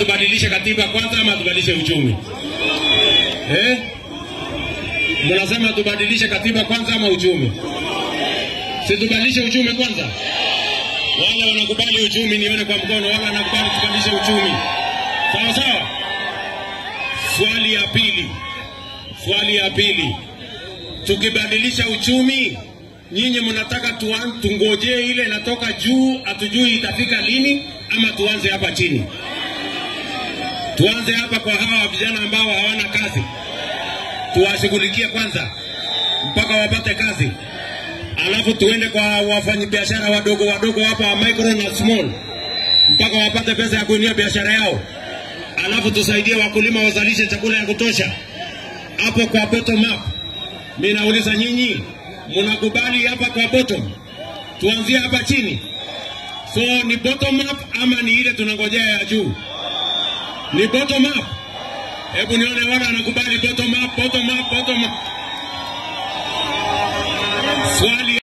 tubadilishe katiba kwanza ama tubadilishe uchumi eh? Mnasema tubadilishe katiba kwanza ama uchumi? Si tubadilishe uchumi kwanza? Wale wanakubali uchumi nione kwa mkono, wale wanakubali tubadilishe uchumi. Sawa sawa. Swali ya pili, swali ya pili, tukibadilisha uchumi, nyinyi mnataka tuan- tungojee ile inatoka juu, hatujui itafika lini, ama tuanze hapa chini? Tuanze hapa kwa hawa vijana ambao hawana kazi, tuwashughulikie kwanza mpaka wapate kazi, alafu tuende kwa wafanyabiashara wadogo wadogo hapa micro na small mpaka wapate pesa ya kuinua biashara yao, alafu tusaidie wakulima wazalishe chakula ya kutosha. Hapo kwa bottom up, mimi nauliza nyinyi, mnakubali hapa kwa bottom? Tuanzie hapa chini. So ni bottom up ama ni ile tunangojea ya juu? Ni bottom up. Hebu nione wale wanakubali bottom up, bottom up, bottom up. Swali